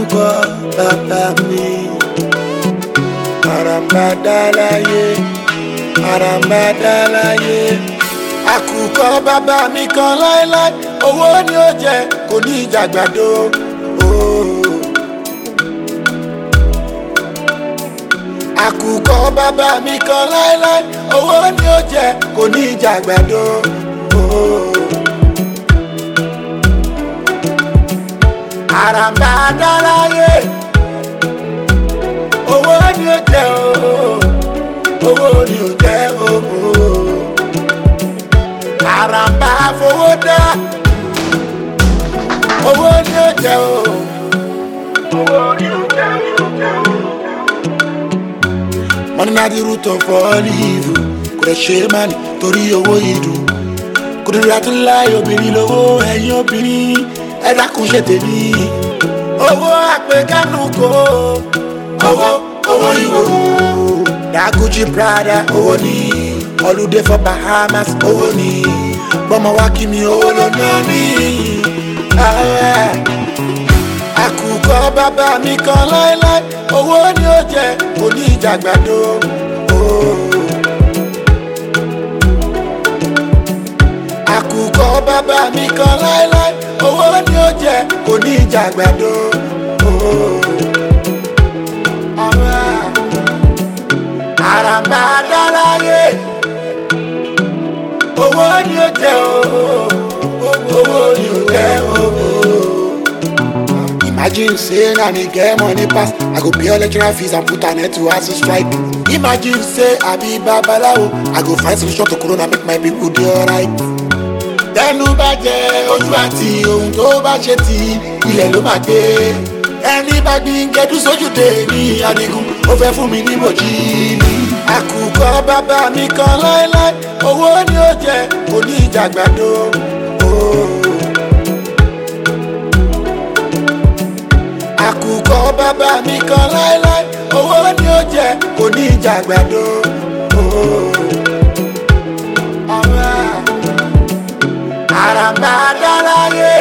àkùkọ bàbá mi àràmàdà láyé àràmàdà láyé àkùkọ bàbá mi kan láéláé owó ni ó jẹ kò ní ìjàgbàdo. Oh. àkùkọ bàbá mi kan láéláé owó ni ó jẹ kò ní ìjàgbàdo. Oh. àràmbà dáláyé owó ni ó jẹ ooo owó ni ó jẹ ooo àràmbà fowó dá owó ni ó jẹ ooo owó ni ó jẹ ooo. money na the root of all evil kò lè ṣe é má ní torí owó ìdùn kò lè ra tó láì obìnrin lówó ẹ̀yìn obìnrin ẹ dákun ṣe tèmi. owó àpèkánu kò owó owó ìwò. daguji prada owó ni holiday for bahamas owó ni bọ́mọ wá kí mi owó ló ná mi. àkùkọ bàbá mi kan láéláé owó ni ó jẹ kò ní ìjàgbàdo. àkùkọ bàbá mi kan láéláé owó ni ó jẹ kò ní ìjàgbàdo. àràmbà dáláyé owó ni ó jẹ owó ni ó jẹ Imagine say na me get money pass, I go pay all lecturer fees and put an end to hustle strike. Imagine say I be babalawo, I go find solution to corona make my people dey alright tẹnu bá jẹ ojú àti ohun tó bá ṣe ti ilẹ̀ ló máa gbé ẹni bá gbin gẹdú sójúde ní adigun ó fẹ́ fún mi ní mòjì ní. àkùkọ bàbá mi kan láéláé owó ni ó jẹ kò ní ìjàgbàdo. àkùkọ bàbá mi kan láéláé owó ni ó jẹ kò ní ìjàgbàdo. Alright àràmbà dáláyé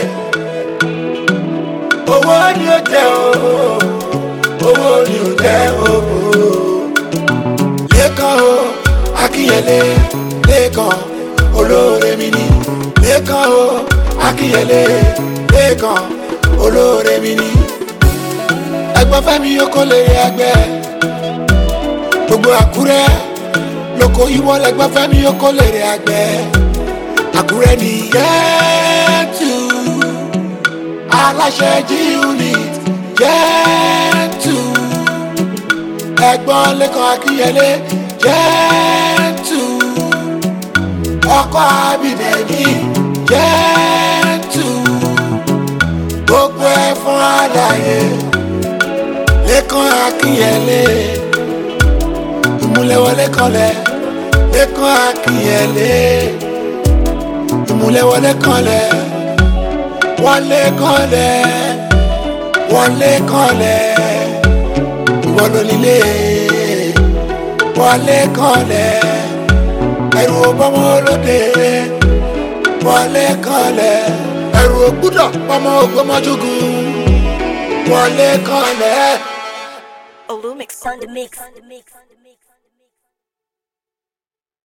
owó ni ó jẹ ooo owó ni ó jẹ ooo lẹ́kàn o akínyẹlé lẹ́kàn olóore mi ni lẹ́kàn o akínyẹlé lẹ́kàn olóore mi ni ẹgbọ́n fẹ́mi oko lè rí ẹgbẹ́ gbogbo àkúrẹ́ lóko ìwọ lẹ́gbọ́n fẹ́mi oko lè rí ẹgbẹ́ àkúrẹ́ ní yẹ́tù aláṣẹ g unit yẹ́tù ẹ̀gbọ́n lẹ́kọ̀ọ́ akínyẹlé yẹ́tù ọkọ̀ abidẹ̀mí yẹ́tù gbogbo ẹ̀ fún àlàyé lẹ́kọ̀ọ́ akínyẹlé ìmúlẹ̀wọlé kanlẹ̀ lẹ́kọ̀ọ́ akínyẹlé ìmúlẹ̀wọlé kanlẹ̀ wọlé kanlẹ̀ wọlé kanlẹ̀ ìwọ ló nílé wọlé kanlẹ̀ ẹrù ọbọmọ olóde wọlé kanlẹ̀ ẹrù ògbúdọ̀ pọmọ ògbómọjúgùn wọlé kanlẹ̀. Olumix on the mix.